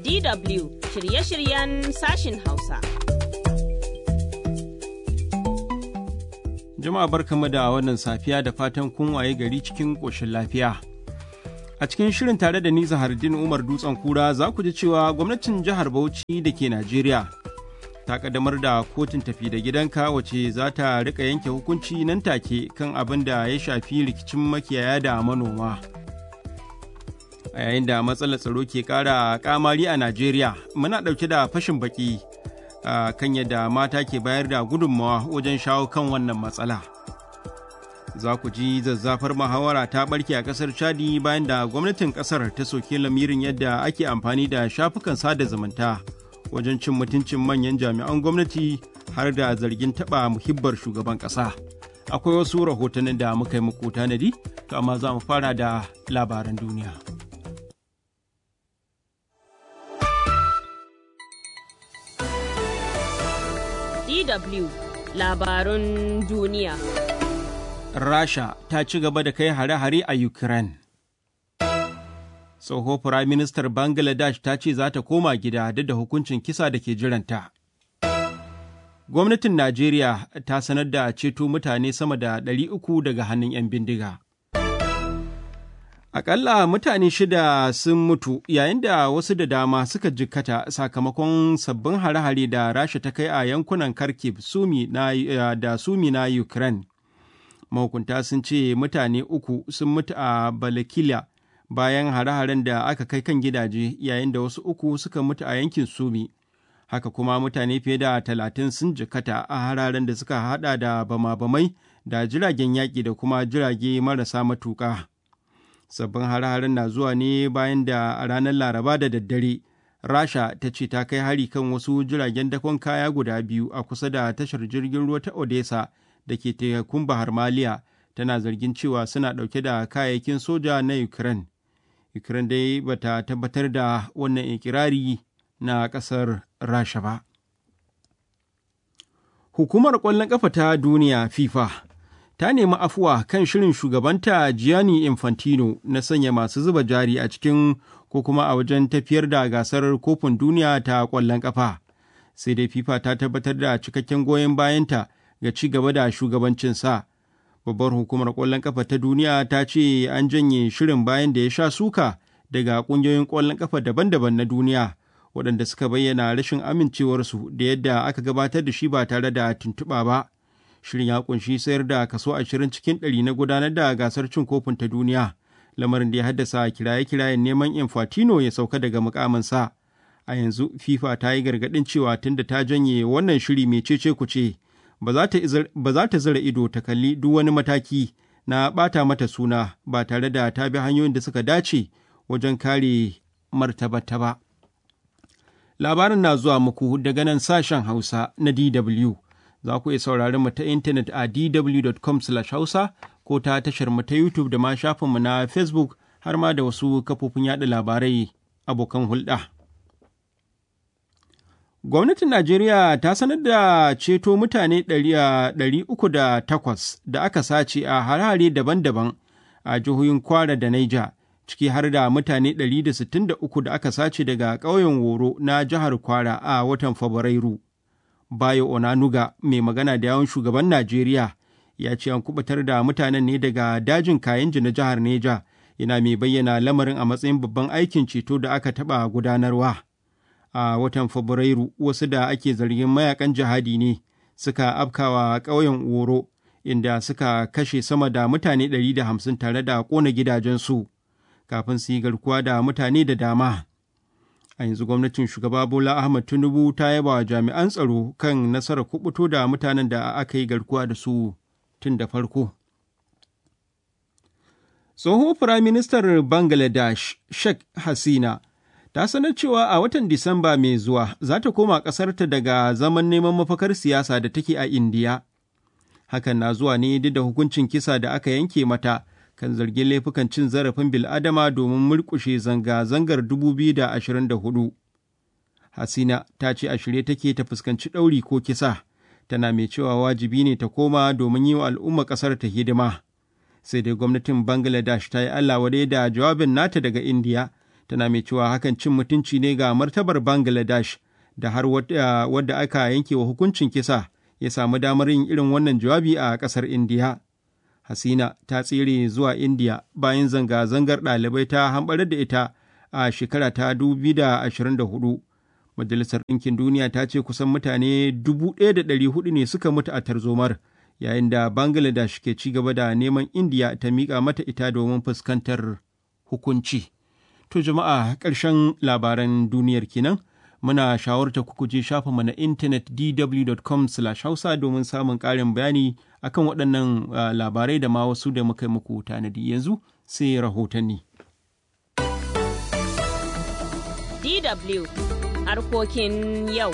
DW shirye-shiryen sashin Hausa. Jama'a barkamu da wannan safiya da fatan kun waye gari cikin ƙoshin lafiya. A cikin shirin tare da ni Zahardin Umar Dutsen Kura za ku ji cewa gwamnatin jihar Bauchi da ke Najeriya ta kaddamar da kotun tafi da gidanka wace za ta rika yanke hukunci nan take kan abin da ya shafi rikicin makiyaya da manoma. A yayin da matsalar tsaro ke ƙara kamari a Najeriya muna ɗauke da fashin baki kan yadda mata ke bayar da gudunmawa wajen shawo kan wannan matsala. Za ku ji zazzafar muhawara ta ɓarke a ƙasar Chadi bayan da gwamnatin ƙasar ta soke lamirin yadda ake amfani da shafukan sada zumunta. wajen cin mutuncin manyan jami'an gwamnati har da zargin taɓa muhibbar shugaban ƙasa. Akwai wasu rahotannin da muka yi muku tanadi, to amma za mu fara da labaran duniya. DW labarun duniya. Rasha ta ci gaba da kai hare-hare a Ukraine. tsoho firaministar Bangladesh ta ce za ta koma gida duk da hukuncin kisa da ke jiranta. Gwamnatin Najeriya ta sanar da ceto mutane sama da ɗari uku daga hannun 'yan bindiga. Aƙalla mutane shida sun mutu yayin da wasu da dama suka jikkata sakamakon sabbin hare-hare da Rasha ta kai a yankunan Kharkiv sumi na, da Sumi na Ukraine. Mahukunta sun ce mutane uku sun mutu a Balakila. bayan hare-haren da aka kai kan gidaje yayin da wasu uku suka mutu a yankin sumi haka kuma mutane fiye da talatin sun jikata a hararen da suka hada da bama-bamai da jiragen yaƙi da kuma jirage marasa matuƙa sabbin hare-haren na zuwa ne bayan da a ranar laraba da daddare rasha ta ce ta kai hari kan wasu jiragen dakon kaya guda biyu a kusa da tashar jirgin ruwa ta odessa da ke tekun bahar maliya tana zargin cewa suna ɗauke da kayayyakin soja na ukraine Ukraine dai bata tabbatar da wannan ikirari na ƙasar Rasha ba. Hukumar ƙwallon ƙafa ta duniya FIFA ta nemi afuwa kan shirin shugabanta Gianni Infantino na sanya masu zuba jari a cikin ko kuma a wajen tafiyar da gasar kofin duniya ta ƙwallon ƙafa. Sai dai FIFA ta tabbatar da cikakken goyon bayanta ga ci gaba da shugabancinsa. babbar hukumar ƙwallon ƙafa ta duniya ta ce an janye shirin bayan da ya sha suka daga ƙungiyoyin ƙwallon ƙafa daban-daban na duniya waɗanda suka bayyana rashin amincewarsu da yadda aka gabatar da shi ba tare da tuntuɓa ba shirin ya kunshi sayar da kaso ashirin cikin ɗari na gudanar da gasar cin kofin ta duniya lamarin da ya haddasa kiraye-kirayen neman infantino ya sauka daga mukaminsa a yanzu fifa ta yi gargaɗin cewa tunda ta janye wannan shiri mai cece kuce ba za ta zira ido ta kalli duk wani mataki na ɓata mata suna ba tare da ta bi hanyoyin da suka dace wajen kare martabata ba. Labarin na zuwa muku daga nan sashen Hausa na DW. Za ku iya saurari mu ta intanet a dw.com hausa ko ta tashar mu ta YouTube da ma shafinmu na Facebook har ma da wasu kafofin yaɗa labarai abokan hulɗa. Gwamnatin Najeriya ta sanar da ceto mutane 308 da aka sace a harare daban-daban a jihohin Kwara da Naija, ciki har da mutane 163 da aka sace daga ƙauyen Woro na jihar Kwara a watan Fabrairu. Bayo Onanuga, mai magana da yawon shugaban Najeriya, ya ce an kubutar da mutanen ne daga dajin Kayenji na jihar Neja, yana mai bayyana lamarin a matsayin babban aikin ceto da aka taɓa gudanarwa. a watan Fabrairu wasu da ake zargin mayakan jihadi ne suka afkawa ƙauyen Oro inda suka kashe sama da mutane 150 tare da ƙona gidajensu kafin su yi garkuwa da mutane da dama. A yanzu gwamnatin shugaba Bola Ahmad Tinubu ta yaba wa jami'an tsaro kan nasarar kubuto da mutanen da aka yi garkuwa da su tun da farko. Tsohon Firaministar Bangladesh Sheikh Hasina ta sanar cewa a watan Disamba mai zuwa za ta koma ƙasarta daga zaman neman mafakar siyasa da take a Indiya. Hakan na zuwa ne duk da hukuncin kisa da aka yanke mata kan zargin laifukan cin zarafin bil'adama domin murƙushe zanga-zangar 2024. Hasina ta ce a shirye take ta fuskanci ɗauri ko kisa, tana mai cewa wajibi ne ta koma domin yi wa al'umma ƙasar ta hidima. Sai dai gwamnatin Bangladesh ta yi Allah wadai da jawabin nata daga Indiya tana mai cewa hakan cin mutunci ne ga martabar bangladesh da har wadda aka yanke wa hukuncin kisa ya samu damar yin irin wannan jawabi a ƙasar indiya hasina ta tsere zuwa indiya bayan zanga-zangar ɗalibai ta hambarar da ita a shekara ta 2024 majalisar ɗinkin duniya ta ce kusan mutane 1,400 ne suka mutu a tarzomar yayin da bangladesh ke ci gaba da neman indiya ta miƙa mata ita domin fuskantar hukunci to jama'a ƙarshen labaran duniyar kenan muna shawarta ku je shafinmu na intanet dw.com hausa domin samun ƙarin bayani akan waɗannan labarai da ma wasu da muka yi muku tanadi yanzu sai rahotanni. DW harkokin yau.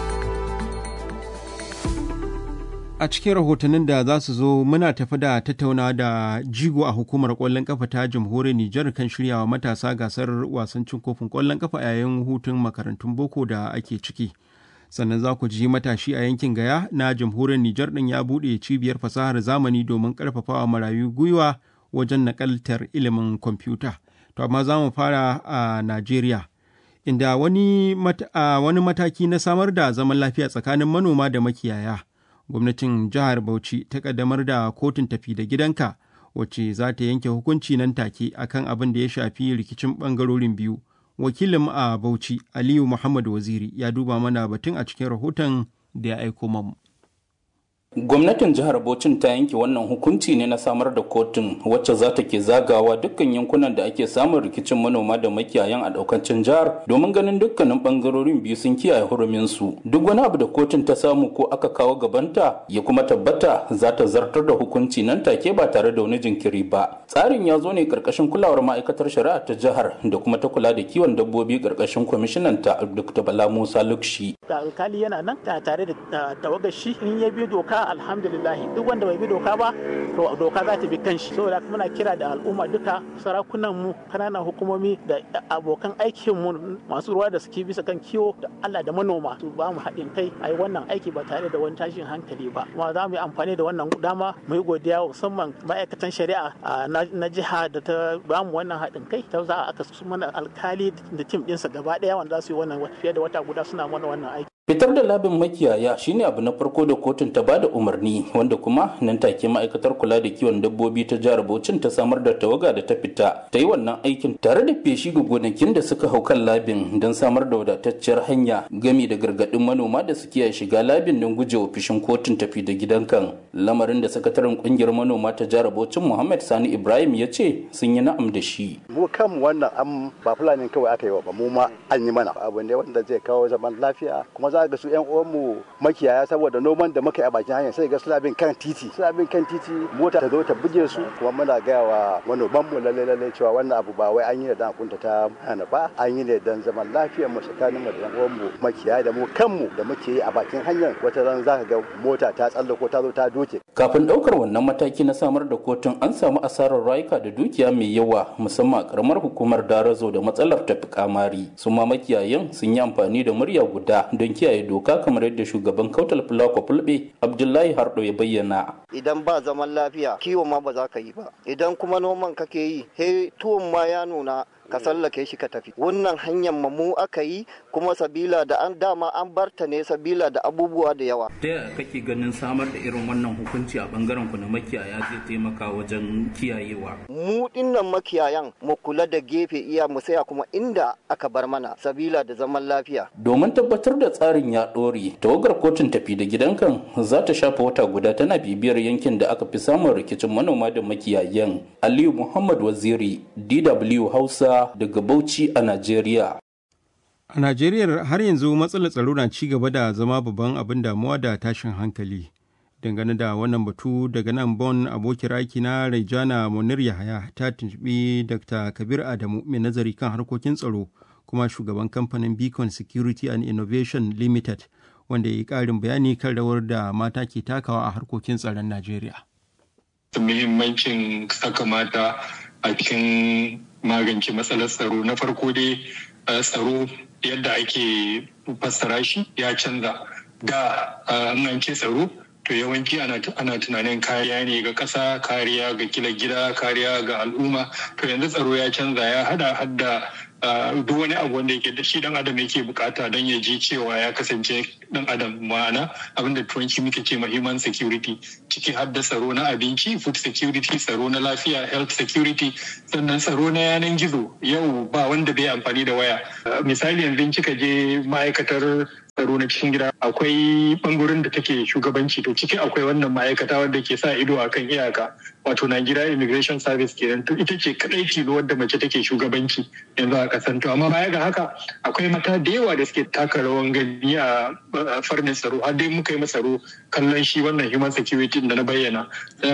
A cikin rahotannin da za su zo muna tafi da tattauna da jigo a hukumar ƙwallon ƙafa ta jamhuriyar Nijar kan shiryawa matasa gasar wasan cin kofin ƙwallon ƙafa yayin hutun makarantun boko da ake ciki. Sannan za ku ji matashi a yankin Gaya na jamhuriyar Nijar ɗin ya buɗe cibiyar fasahar zamani domin ƙarfafawa marayu gwiwa wajen naƙaltar ilimin kwamfuta. To amma za mu fara a Najeriya. Inda wani, mat wani mataki na samar da zaman lafiya tsakanin manoma da makiyaya. gwamnatin jihar Bauchi ta kaddamar da kotun tafi da gidanka wacce za ta yanke hukunci nan take akan abin da ya shafi rikicin bangarorin biyu. Wakilin a Bauchi Aliyu Muhammad Waziri ya duba mana batun a cikin rahoton da ya aiko mamu. Gwamnatin jihar Bauchin ta yanke wannan hukunci ne na samar da kotun wacce za ta ke zagawa dukkan yankunan da ake samun rikicin manoma da makiyayan a daukancin jihar domin ganin dukkanin bangarorin biyu sun kiyaye hurumin su. Duk wani abu da kotun ta samu ko aka kawo gabanta ya kuma tabbata za ta zartar da hukunci nan take ba tare da wani jinkiri ba. Tsarin ya zo ne karkashin kulawar ma'aikatar shari'a ta jihar da kuma ta kula da kiwon dabbobi karkashin kwamishinan ta Dr. Bala Musa Lukshi. Alkali yana nan tare da tawagar shi in ya bi doka alhamdulillah duk wanda bai bi doka ba to doka za ta bi kanshi saboda muna kira da al'umma duka sarakunan mu kananan hukumomi da abokan aikin mu masu ruwa da suke bisa kan kiwo da Allah da manoma su ba mu haɗin kai a yi wannan aiki ba tare da wani tashin hankali ba kuma za mu yi amfani da wannan dama mu yi godiya musamman ma'aikatan shari'a na jiha da ta ba mu wannan haɗin kai ta za a aka su mana alkali da tim ɗinsa gaba ɗaya wanda za su yi wannan fiye da wata guda suna mana wannan aiki Fitar da labin makiyaya shine abu na farko da kotun ta bada umarni wanda kuma nan take ma'aikatar kula da kiwon dabbobi ta jihar Bauchin ta samar da tawaga da ta fita ta yi wannan aikin tare da feshi ga gonakin da suka hau kan labin don samar da wadatacciyar hanya gami da gargadin manoma da suke shiga labin don gujewa fishin kotun tafi da gidan kan lamarin da sakataren kungiyar manoma ta jihar Bauchin Muhammad Sani Ibrahim ya ce sun yi na'am da shi. Mu kanmu wannan am ba fulani kawai aka yi wa ba mu ma an yi mana abu ne wanda zai kawo zaman lafiya kuma za ga su yan uwanmu makiyaya saboda noman da muka yi a bakin hanya sai ga suna bin kan titi suna bin kan titi mota ta zo ta buge su kuma muna gaya wa manoman mu lalle lalle cewa wannan abu ba wai an yi ne dan kunta ta hana ba an yi ne dan zaman lafiyar mu tsakanin mu da yan uwanmu makiyaya da mu kanmu da muke yi a bakin hanyar wata ran zaka ga mota ta tsallako ta zo ta doke kafin daukar wannan mataki na samar da kotun an samu asarar rayuka da dukiya mai yawa musamman a karamar hukumar darazo da matsalar tafi kamari su ma makiyayan sun yi amfani da murya guda don kiyaye doka kamar yadda shugaban kautal fulako fulbe abdullahi hardo ya bayyana idan ba zaman lafiya kiwo ma ba za ka yi ba idan kuma noman kake yi he tuwon ma ya nuna ka sallake shi ka tafi wannan hanyar mu aka yi kuma sabila da an dama an barta ne sabila da abubuwa da yawa ta yaya kake ganin samar da irin wannan hukunci a bangaren ku na makiyaya zai taimaka wajen kiyayewa mu dinnan makiyayan mu kula da gefe iya mu saya kuma inda aka bar mana sabila da zaman lafiya domin tabbatar da tsarin ya dore tawagar kotun tafi da gidankan za ta shafa wata guda tana bibiyar yankin da aka fi samun rikicin manoma da makiyayan aliyu muhammad waziri dw hausa daga Bauchi a Najeriya. A Najeriya har yanzu matsalar tsaro na ci gaba da zama babban abin damuwa da tashin hankali. Dangane da wannan batu daga nan Bon abokin aiki na Raijana Munir Yahaya ta tuntuɓi Dr. Kabir Adamu mai nazari kan harkokin tsaro kuma shugaban kamfanin Beacon Security and Innovation Limited wanda ya yi ƙarin bayani kan rawar da mata ke takawa a harkokin tsaron Najeriya. Muhimmancin saka mata a cikin magance matsalar tsaro na farko dai tsaro yadda ake fassara shi ya canza da an ce tsaro to yawanci ana tunanin kariya ne ga ƙasa kariya ga kila gida kariya ga al'umma to yanzu tsaro ya canza ya hada hadda duk wani abu wanda yake da shi dan adam yake bukata don ya ji cewa ya kasance dan adam ma'ana abin da turanci muke ce ma human security ciki har da tsaro na abinci food security tsaro na lafiya health security sannan tsaro na yanan gizo yau ba wanda bai amfani da waya misali yanzu kika je ma'aikatar tsaro na cikin gida akwai bangaren da take shugabanci to ciki akwai wannan ma'aikata wadda ke sa ido a kan iyaka wato Nigeria Immigration Service kenan to ita ce kadai tilo wadda mace take shugabanci yanzu a kasan to amma baya ga haka akwai mata da yawa da suke taka rawan gani a farnin tsaro har dai muka yi tsaro kallon shi wannan human security da na bayyana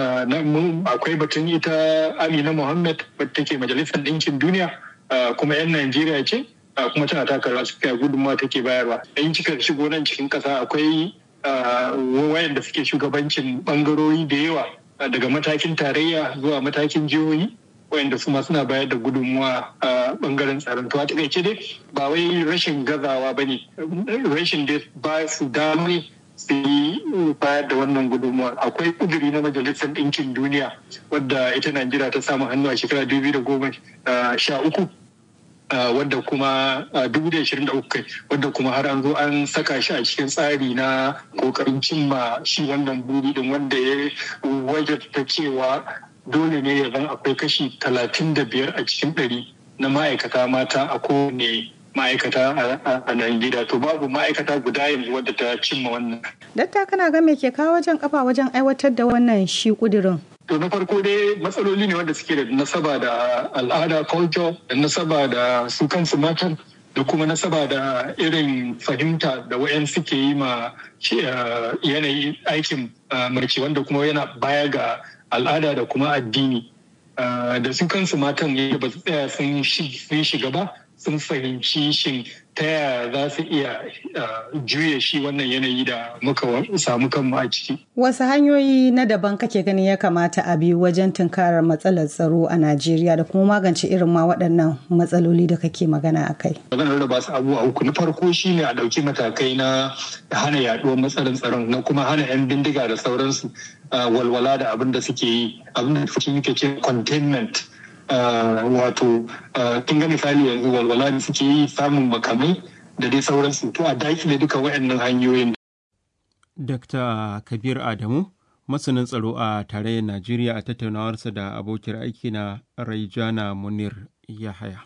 akwai batun ita Amina Muhammad wadda take majalisar ɗinkin duniya kuma 'yan Najeriya ce kuma tana taka rawa suka gudunmawa take bayarwa in kika shigo nan cikin kasa akwai wayanda suke shugabancin bangarori da yawa daga matakin tarayya zuwa matakin jihohi wayanda su ma suna bayar da gudunmuwa a bangaren tsaron to a takaice dai ba wai rashin gazawa ba ne rashin da ba su dama su yi bayar da wannan gudunmuwa akwai kuduri na majalisar ɗinkin duniya wadda ita najeriya ta samu hannu a shekara 2013 wadda kuma dubu da ashirin da uku kai wadda kuma har an zo an saka shi a cikin tsari na kokarin cimma shi wannan buri din wanda ya wajabta cewa dole ne ya zan akwai kashi talatin da biyar a cikin ɗari na ma'aikata mata a kowane ma'aikata a Najeriya to babu ma'aikata guda yanzu wadda ta cimma wannan. Datta kana ga me ke kawo wajen kafa wajen aiwatar da wannan shi kudirin? To na farko dai matsaloli ne wanda suke da nasaba da al'ada culture da nasaba da su kansu matan da kuma nasaba da irin fahimta da wayan suke yi ma yanayi aikin mace wanda kuma yana baya ga al'ada da kuma addini da su kansu matan yadda ba su tsaya sun shiga ba sun fahimci shin ta yaya za su iya juya shi wannan yanayi da muka samu kanmu a ciki. Wasu hanyoyi na daban kake ganin ya kamata a bi wajen tunkarar matsalar tsaro a Najeriya da kuma magance irin ma waɗannan matsaloli da kake magana a kai. Maganar da ba su abubuwa uku na farko shine a ɗauki matakai na hana yaɗuwar matsalar tsaron na kuma hana 'yan bindiga da sauransu walwala da abin da suke yi abin da suke ce containment. wato kin ga misali yanzu walwala da suke yi samun makamai da dai sauransu to a dakile duka waɗannan hanyoyin. Dr. Kabir Adamu, masanin tsaro a tarayyar Najeriya a tattaunawarsa da abokiyar aiki na Raijana Munir Yahaya.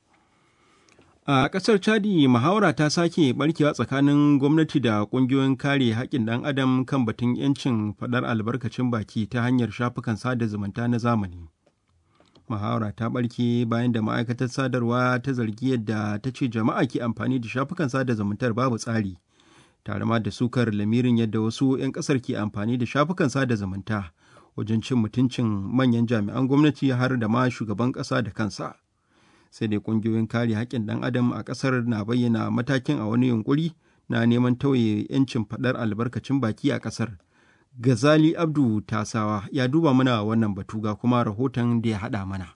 A ƙasar Chadi, muhawara ta sake barkewa tsakanin gwamnati da ƙungiyoyin kare haƙƙin ɗan adam kan batun 'yancin faɗar albarkacin baki ta hanyar shafukan sada zumunta na zamani. muhawara ta barke bayan da ma'aikatar sadarwa ta zargi yadda ta ce jama'a ke amfani da shafukan sada zumuntar babu tsari tare ma da sukar lamirin yadda wasu 'yan kasar ke amfani da shafukan sada zumunta wajen cin mutuncin manyan jami'an gwamnati har da ma shugaban ƙasa da kansa sai dai ƙungiyoyin kare haƙƙin ɗan adam a ƙasar na bayyana matakin a wani yunkuri na neman tauye 'yancin faɗar albarkacin baki a ƙasar Gazali Abdu Tasawa ya duba mana wannan batu ga kuma rahoton da ya haɗa mana.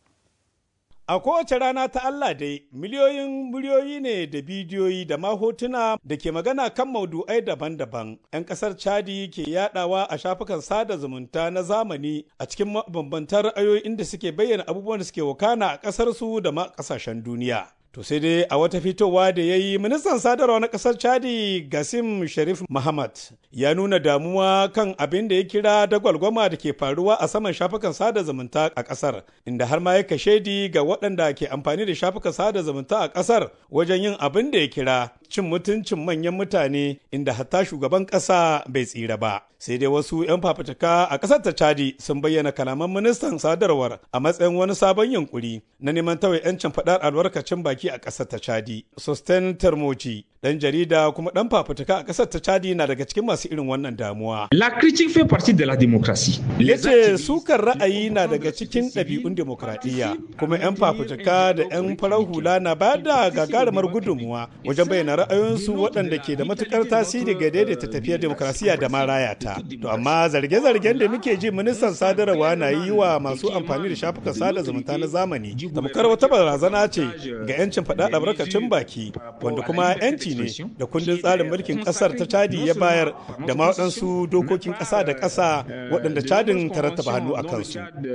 A kowace rana ta Allah dai, miliyoyin muryoyi ne da bidiyoyi da ma hotuna da ke magana kan maudu'ai daban-daban. 'Yan ƙasar Chadi ke yadawa a shafukan sada zumunta na zamani a cikin mabambantan ra'ayoyi inda suke bayyana abubuwan da suke wakana a ƙasarsu da ma ƙasashen duniya. To sai dai a wata fitowa da ya yi ministan sadarwa na ƙasar Chadi Gasim Sharif Muhammad ya nuna damuwa kan abin da ya kira dagwalgwama da ke faruwa a saman shafukan sada zumunta a ƙasar, inda har ma ya kashe ga waɗanda ke amfani da shafukan sada zumunta a ƙasar wajen yin abin da ya kira cin mutuncin manyan mutane inda hatta shugaban ƙasa bai tsira ba. Sai dai wasu 'yan fafutuka a ƙasar ta Chadi sun bayyana kalaman ministan sadarwar a matsayin wani sabon yunkuri na neman tawaye 'yancin faɗar albarkacin baki a ƙasar ta Chadi. Sosten Termoci, ɗan jarida kuma ɗan fafutuka a ƙasar ta Chadi na daga cikin masu irin wannan damuwa. La critique fait partie de la démocratie. Ya ce sukar ra'ayi na daga cikin ɗabi'un demokradiyya kuma 'yan fafutuka da 'yan farar hula na ba da gagarumar gudunmuwa wajen bayyana ra'ayoyinsu waɗanda ke da matukar tasiri ga daidaita tafiyar demokrasiya da ma raya ta. To amma zarge-zargen da muke ji ministan sadarwa na yi wa masu amfani da shafukan sada zumunta na zamani tamkar wata barazana ce ga 'yancin faɗa albarkacin baki wanda kuma 'yanci 'yanci ne da kundin tsarin mulkin ƙasar ta Chadi ya bayar da ma waɗansu dokokin ƙasa da ƙasa waɗanda Chadin ta rattaba hannu a kansu.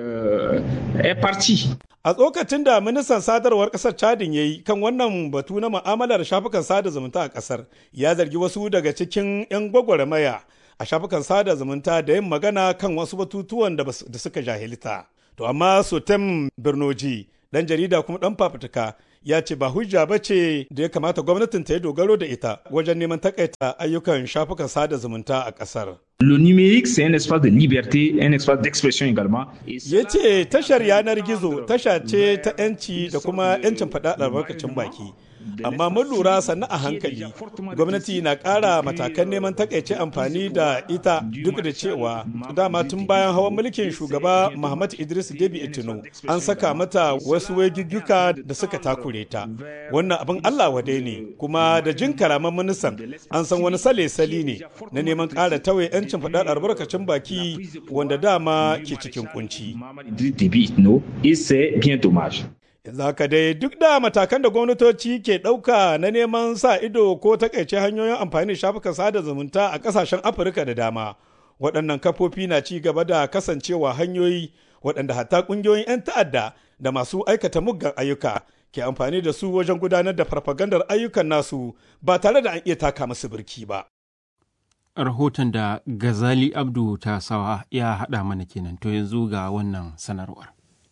A tsokacin da ministan sadarwar ƙasar Chadin ya yi kan wannan batu na mu'amalar shafukan sada zumunta a ƙasar ya zargi wasu daga cikin 'yan gwagwarmaya a shafukan sada zumunta da yin magana kan wasu batutuwan da suka jahilta. To amma Sotem Birnoji, ɗan jarida kuma ɗan fafutuka, ya ce ba hujja ba ce da ya kamata gwamnatin ta yi dogaro da ita wajen neman takaita ayyukan shafukan sada zumunta a ƙasar. Le numérique, c'est un espace de liberté, un espace d'expression également. Ya ce tashar yanar gizo tasha ce ta 'yanci da kuma 'yancin faɗa albarkacin baki. amma mun lura sannu a hankali gwamnati na ƙara matakan neman takaice amfani da ita duk da cewa dama tun bayan hawan mulkin shugaba muhammad idris debi itino an saka mata wasu wagigguka da suka takure ta wannan abin allah wade ne kuma da jin karaman ministan an san wani sale-sali ne na neman ƙara tawaye 'yancin faɗar albarkacin baki wanda dama ke cikin kunci yanzu haka dai duk da matakan da gwamnatoci ke ɗauka na neman sa ido ko takaice hanyoyin amfani da shafukan sada zumunta a ƙasashen afirka da dama waɗannan kafofi na ci gaba da kasancewa hanyoyi waɗanda hatta ƙungiyoyin 'yan ta'adda da masu aikata muggan ayyuka ke amfani da su wajen gudanar da farfagandar ayyukan nasu ba tare da an iya taka musu birki ba. rahoton da gazali abdu ta sawa ya haɗa mana kenan to yanzu ga wannan sanarwar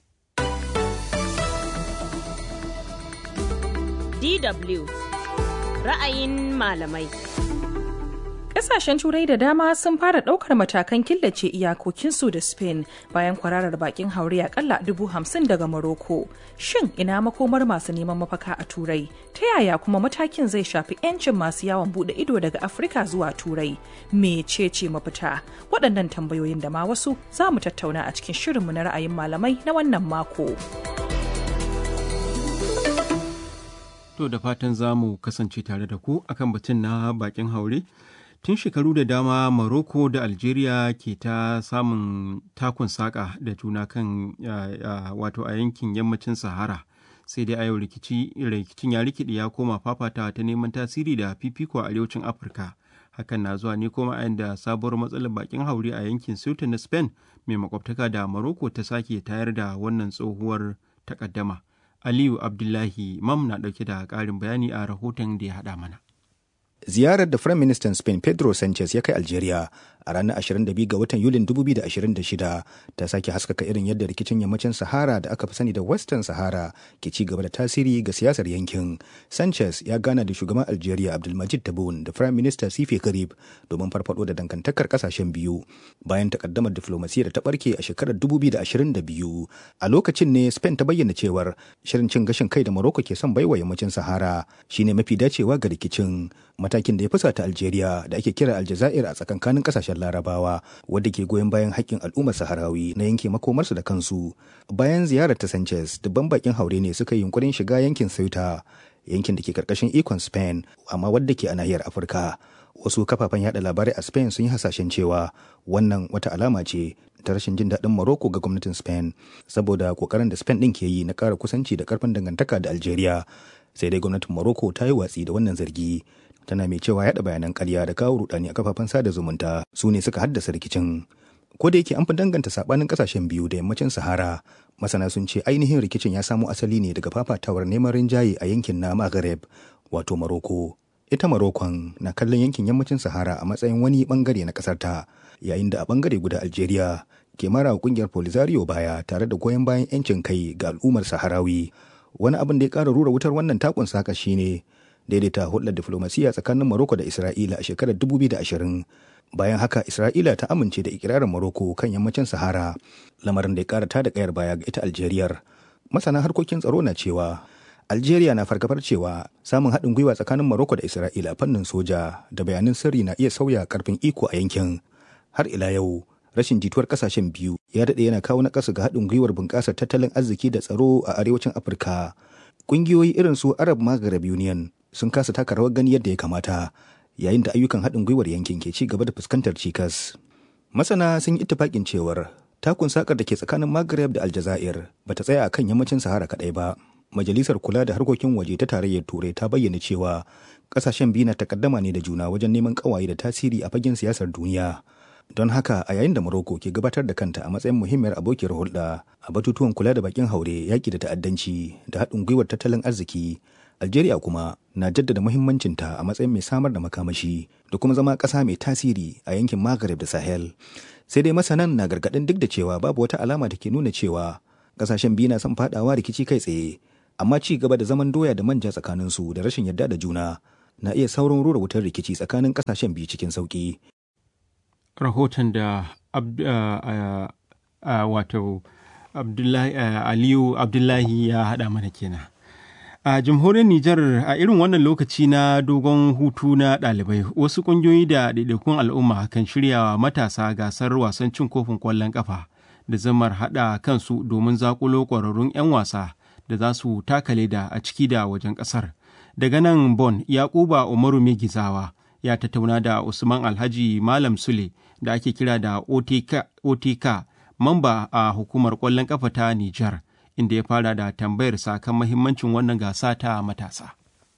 DW ra'ayin malamai. Ƙasashen Turai da dama sun fara ɗaukar matakan killace iyakokinsu da Spain bayan kwararar bakin haure akalla dubu hamsin daga Morocco. Shin ina makomar masu neman mafaka a Turai? Ta yaya kuma matakin zai shafi 'yancin masu yawon buɗe ido daga Afirka zuwa Turai? Mecece mafita? Waɗannan tambayoyin da ma wasu za mu tattauna a cikin shirinmu na ra'ayin malamai na wannan mako. To da fatan za mu kasance tare da ku akan batun na bakin haure. Tun shekaru da dama Morocco da Algeria ke ta samun takun saƙa da juna kan wato a yankin yammacin Sahara. Sai dai a yau rikicin ya rikide ya koma fafatawa ta neman tasiri da fifiko a arewacin Afirka. Hakan na zuwa ne kuma a da sabuwar matsalar bakin haure a yankin Ceuta na Spain mai makwabtaka da Morocco ta sake tayar da wannan tsohuwar takaddama. Aliyu Abdullahi Mam na ɗauke da ƙarin bayani a rahoton da ya haɗa mana. Ziyarar da Firayim Ministan Spain Pedro Sanchez ya kai Algeria a ranar 22 ga watan Yulin 2026 ta sake haskaka irin yadda rikicin yammacin Sahara da aka fi sani da Western Sahara ke ci gaba da tasiri ga siyasar yankin. Sanchez ya gana da shugaban Algeria Abdulmajid Tabboune da Firayim Minista Sife Karib domin farfado da dangantakar kasashen biyu bayan takaddamar diflomasiyya da ta barke a shekarar 2022. A lokacin ne Spain ta bayyana cewar shirin cin gashin kai da Morocco ke son baiwa yammacin Sahara shine mafi dacewa ga rikicin matakin da ya fusata Algeria da ake kira Aljazair a tsakankanin kasashen Larabawa wadda ke goyon bayan haƙƙin al'ummar Saharawi na yanke makomarsu da kansu. Bayan ziyarar ta Sanchez, dubban bakin haure ne suka yi yunkurin shiga yankin Ceuta, yankin da ke karkashin ikon Spain, amma wadda ke a nahiyar Afirka. Wasu kafafen yada labarai a Spain sun yi hasashen cewa wannan wata alama ce ta rashin jin daɗin Morocco ga gwamnatin Spain saboda kokarin da Spain ɗin ke yi na ƙara kusanci da ƙarfin dangantaka da Algeria. Sai dai gwamnatin Morocco ta yi watsi da wannan zargi. tana mai cewa yada bayanan karya da kawo rudani a kafafen sada zumunta su ne suka haddasa rikicin ko da yake an fi danganta sabanin kasashen biyu da yammacin sahara masana sun ce ainihin rikicin ya samo asali ne daga fafatawar neman rinjaye a yankin na maghreb wato maroko ita marokon na kallon yankin yammacin sahara a matsayin wani bangare na kasar ta yayin da a bangare guda algeria ke mara kungiyar polisario baya tare da goyon bayan yancin kai ga al'ummar saharawi wani abin da ya kara rura wutar wannan takun saka shine daidaita hulɗar diflomasiyya tsakanin Morocco da Isra'ila a shekarar 2020. Bayan haka Isra'ila ta amince da ikirarin Morocco kan yammacin Sahara, lamarin da ya ƙara tada ƙayar baya ga ita Algeriyar. Masana harkokin tsaro na cewa Algeria na fargabar cewa samun haɗin gwiwa tsakanin Morocco da Isra'ila a fannin soja da bayanan sirri na iya sauya karfin iko a yankin. Har ila yau, rashin jituwar kasashen biyu ya daɗe yana kawo naƙasu ga haɗin gwiwar bunƙasar tattalin arziki da tsaro a arewacin Afirka. Ƙungiyoyi irin su Arab Maghreb Union sun kasa taka rawar gani yadda ya kamata yayin da ayyukan haɗin gwiwar yankin ke ci gaba da fuskantar cikas. Masana sun yi ittifaƙin cewar takun sakar da ke tsakanin Maghreb da Aljazair ba ta tsaya a kan yammacin Sahara kaɗai ba. majalisar kula da harkokin waje ta tarayyar turai ta bayyana cewa kasashen biyu na takaddama ne da juna wajen neman kawaye da tasiri a fagen siyasar duniya don haka a yayin da Morocco ke gabatar da kanta a matsayin muhimmiyar abokiyar hulɗa a batutuwan kula da bakin haure yaƙi da ta'addanci da haɗin gwiwar tattalin arziki Algeria kuma na jaddada muhimmancinta a matsayin mai samar da makamashi da kuma zama ƙasa mai tasiri a yankin Maghreb da Sahel. Sai dai masanan na gargaɗin duk da cewa babu wata alama da ke nuna cewa ƙasashen biyu na son faɗawa rikici kai tsaye, amma ci gaba da zaman doya da manja tsakaninsu da rashin yarda da juna na iya saurin rura wutar rikici tsakanin ƙasashen biyu cikin sauƙi. Rahoton da wato Aliyu Abdullahi ya haɗa mana kenan. A jamhuriyar Nijar a irin wannan lokaci na dogon hutu na ɗalibai wasu ƙungiyoyi da ɗaiɗaikun al'umma kan shirya matasa gasar wasan cin kofin ƙwallon ƙafa da zamar haɗa kansu domin zaƙulo ƙwararrun 'yan wasa da za su taka leda a ciki da wajen ƙasar. Daga nan Bon, Yakuba Umaru Megizawa ya tattauna da Usman Alhaji Malam Sule da ake kira da OTK, mamba a hukumar ƙwallon ƙafa ta Nijar. inda ya fara da tambayar sa kan mahimmancin wannan gasa ta matasa.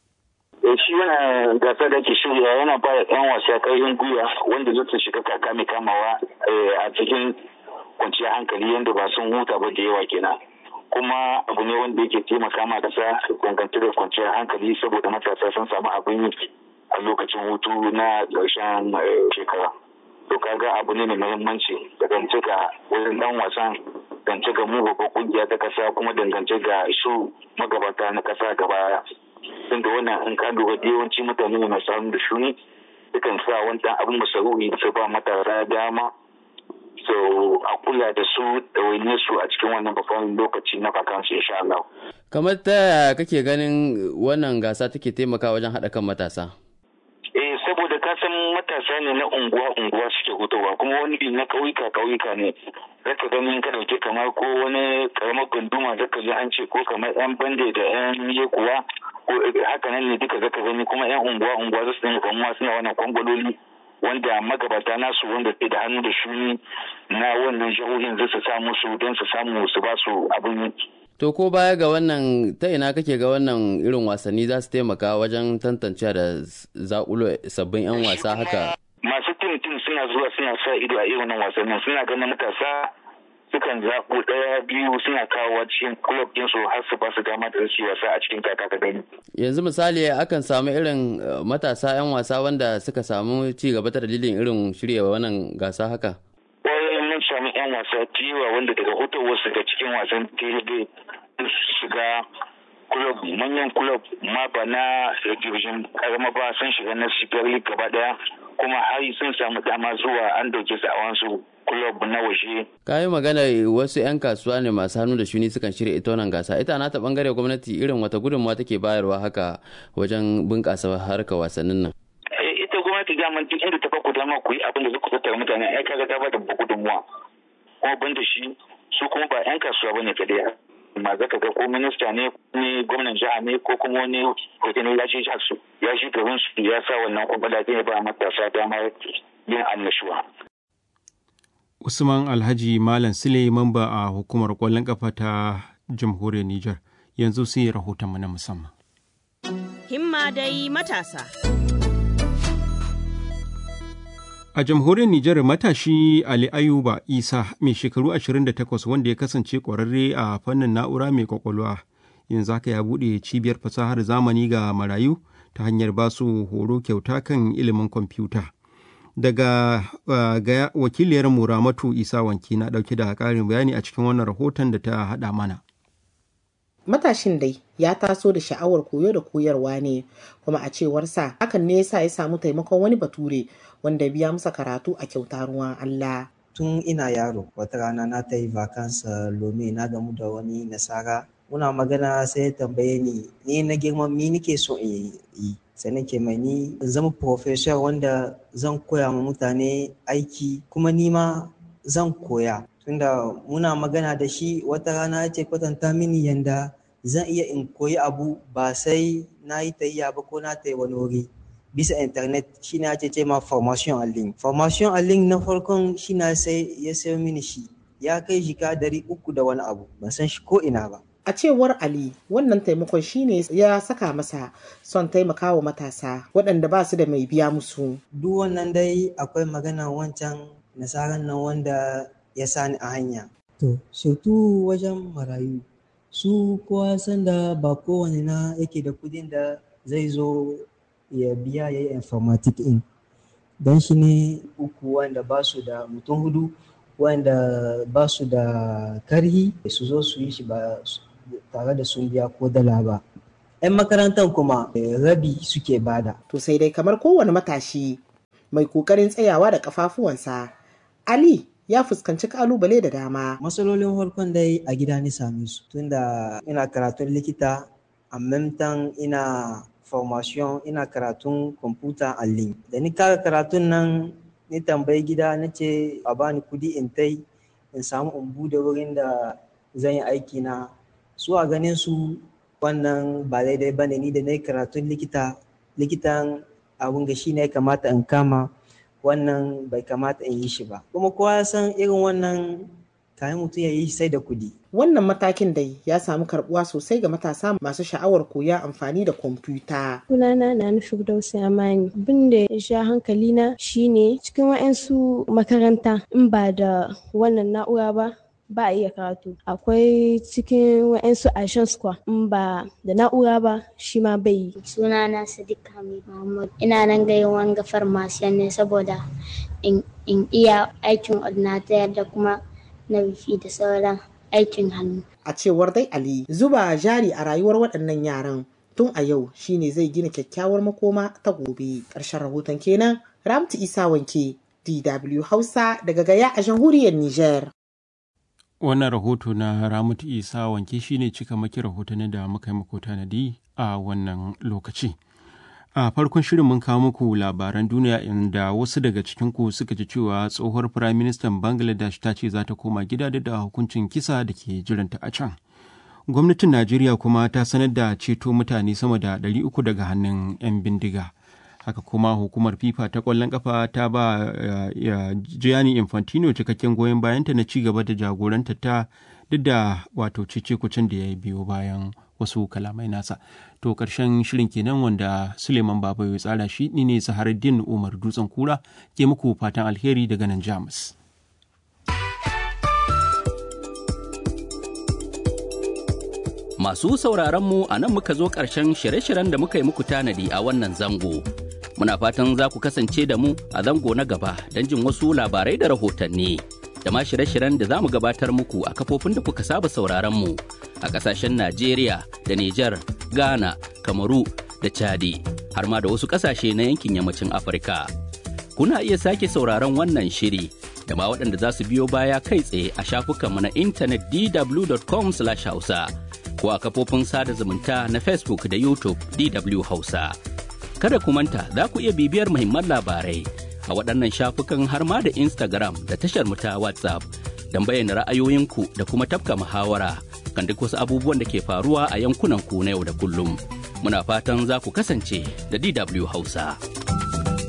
shi wannan gasa da ke shirya yana ba da ɗan wasa ƙarfin gwiwa wanda zai su shiga kaka mai kamawa a cikin kwanciyar hankali yadda ba sun huta ba da yawa kenan kuma abu ne wanda yake taimaka ma kasa dangance da kwanciyar hankali saboda matasa sun samu abin yi a lokacin hutu na ƙarshen shekara to kaga abu ne mai muhimmanci dangance ga wurin dan wasan dangance ga mu babban kungiya ta kasa kuma dangance ga su magabata na kasa gaba tunda wannan in ka lura da yawanci mutane ne masu hannu da shuni dukan sa wani dan abin masarufi su ba matasa dama so a kula da su da su a cikin wannan babban lokaci na vakansu insha Allah. kamar ta yaya kake ganin wannan gasa take taimakawa wajen haɗa kan matasa eh saboda ka san matasa ne na unguwa unguwa suke hutowa kuma wani bi na kauyuka kauyuka ne zaka gani ka dauke kamar ko wani karamar gunduma zaka ji an ce ko kamar yan bande da yan yekuwa ko haka nan ne duka zaka gani kuma yan unguwa unguwa za su dinga kamuwa suna wannan kwangwaloli wanda magabata nasu wanda ke da hannu da shuni na wannan jihohin zai su samu su don su samu su ba su abin yi To ko baya ga wannan ta ina kake ga wannan irin wasanni za su taimaka wajen tantance da zaƙulo sabbin 'yan wasa haka? Masu tim tim suna zuwa suna sa ido a irin wasannin suna ganin matasa sukan zaɓo ɗaya biyu suna kawo cikin club su har su ba su dama da su wasa a cikin kaka ka gani. Yanzu misali akan samu irin matasa 'yan wasa wanda suka samu ci gaba ta dalilin irin shirya wannan gasa haka? mun samu 'yan wasa tiwa wanda daga hutowarsu ga cikin wasan tebe shiga kulob manyan kulob ma ba na division karama ba sun shiga na super league gaba daya kuma har sun samu dama zuwa an dauke su a wasu kulob na waje. ka yi magana wasu 'yan kasuwa ne masu hannu da shuni sukan shirya ita wannan gasa ita na ta bangare gwamnati irin wata gudunmawa take bayarwa haka wajen bunƙasa harkar wasannin nan. ita gwamnati daman duk inda ta baku dama ku yi abin da zuku tattara mutane ai kaga ta bada gudunmuwa kuma ban da shi su kuma ba yan kasuwa bane kadai amma zaka ga ko minista ne ne gwamnan jiha ne ko kuma wani hoton ya shi su ya shi garin su ya sa wannan kwamfada zai ba matasa dama yin annashuwa. Usman Alhaji Malam Sule mamba a hukumar kwallon kafa ta jamhuriyar Nijar yanzu sai rahoton mu na musamman. Himma dai matasa. A jamhuriyar Nijar matashi Ali Ayuba Isa mai shekaru 28 wanda ya kasance ƙwararre a fannin na'ura mai kwakwalwa yanzu haka ya buɗe cibiyar fasahar zamani ga marayu ta hanyar ba su horo kyauta kan ilimin kwamfuta. Daga uh, ga wakiliyar Muramatu Isa Wanki na ɗauke da ƙarin bayani a cikin wannan rahoton da ta haɗa mana. matashin dai ya taso da sha'awar koyo da koyarwa ne kuma a cewarsa hakan ne yasa ya samu taimakon wani bature wanda biya masa karatu a kyauta ruwan Allah. Tun ina yaro wata rana na ta yi vakansa lome na gamu da wani nasara muna magana sai ya tambaye ni ni na girman mi nike so in yi sai nake mai ni in zama professor wanda zan koya ma mutane aiki kuma ni ma zan koya tunda muna magana da shi wata rana ya ce kwatanta mini yanda zan iya in koyi abu ba sai na yi tayya ba ko na tayi wani wuri bisa internet shi na ce ma formation a link formation a link na farkon shi na sai ya sayo mini shi ya kai jika dari uku da wani abu ban san shi ko ina ba A cewar Ali, wannan taimakon shine ya saka masa son taimakawa matasa waɗanda ba su da mai biya musu. Duk wannan dai akwai magana wancan nasarar nan wanda ya sani a hanya. To, surtu wajen marayu. Su kowa san da ba kowane na yake da kudin da zai zo ya biya ya yi informatic in. Don shi ne uku wanda ba su da mutum hudu wanda ba su da karhi su zo su yi shi ba tare da sun biya ko dala ba. 'Yan makarantar kuma rabi suke bada. To sai dai kamar kowane matashi mai kokarin tsayawa da kafafuwansa, Ali ya fuskanci kalubale da dama. Matsalolin farkon dai a gida ni same su tunda ina karatun likita a memtan ina formation ina karatun kwamfuta a link. Da ni kara karatun nan ni tambayi gida na ce a bani kudi in tai in samu in bude wurin da zan yi aiki na su a ganin su wannan ba daidai ba ne ni da na yi karatun likita likitan abun ga shi ne ya kamata in kama wannan bai kamata in yi shi ba kuma kowa ya san irin wannan kayan mutum ya yi sai da kudi Wannan matakin dai ya samu karbuwa sosai ga matasa masu sha'awar koya amfani da kwamfuta. Sunana na nufi Firdausi Amani. Abin da ya sha hankali na shine cikin wa'ansu makaranta in ba da wannan na'ura ba ba a iya karatu. Akwai cikin wa'ansu Aishan Square in ba da na'ura ba shi ma bai yi. Sunana Sadiq Hamid Mahmud. Ina nan ga wanga farmasiyan ne saboda in iya aikin ordinator da kuma na wifi da sauran aikin hannu. A cewar dai Ali, zuba jari a rayuwar waɗannan yaran tun a yau shine zai gina kyakkyawar makoma ta gobe. Ƙarshen rahoton kenan Ramtu Isa Wanke, DW Hausa daga Gaya a jamhuriyar Nijar. Wannan rahoto na Ramatu Isa Wanke shine cika maki rahotannin da muka yi muku tanadi a wannan lokaci. a farkon shirin mun kawo muku labaran duniya inda wasu daga cikinku suka ji cewa tsohuwar firaministan bangladesh ta ce za ta koma gida da hukuncin kisa da ke jiranta a can gwamnatin najeriya kuma ta sanar da ceto mutane sama da 300 daga hannun 'yan bindiga haka kuma hukumar fifa ta kwallon kafa ta ba gianni infantino cikakken goyon bayanta na ci gaba da jagoranta ta duk da wato cece kucin da ya biyo bayan wasu kalamai nasa to karshen shirin kenan wanda suleiman baba ya tsara shi ni ne saharaddin umar dutsen kura ke muku fatan alheri daga nan jamus masu sauraron mu a nan muka zo ƙarshen shirye-shiryen da muka yi muku tanadi a wannan zango muna fatan za ku kasance da mu a zango na gaba don jin wasu labarai da rahotanni da ma shirye-shiryen da za mu gabatar muku a kafofin da kuka saba sauraron mu a kasashen Najeriya da Nijar, Ghana, Kamaru da Chadi har ma da wasu kasashe na yankin yammacin Afirka. Kuna iya sake sauraron wannan shiri da ma waɗanda za su biyo baya kai tsaye a shafukanmu na intanet dw.com/hausa ko a kafofin sada zumunta na Facebook da YouTube DW Hausa. Kada ku manta za ku iya bibiyar muhimman labarai a waɗannan shafukan har ma da Instagram da tashar mu ta WhatsApp don bayyana ra'ayoyinku da kuma tafka muhawara kan duk wasu abubuwan da ke faruwa a yankunan ku na yau da kullum. Muna fatan za ku kasance da DW Hausa.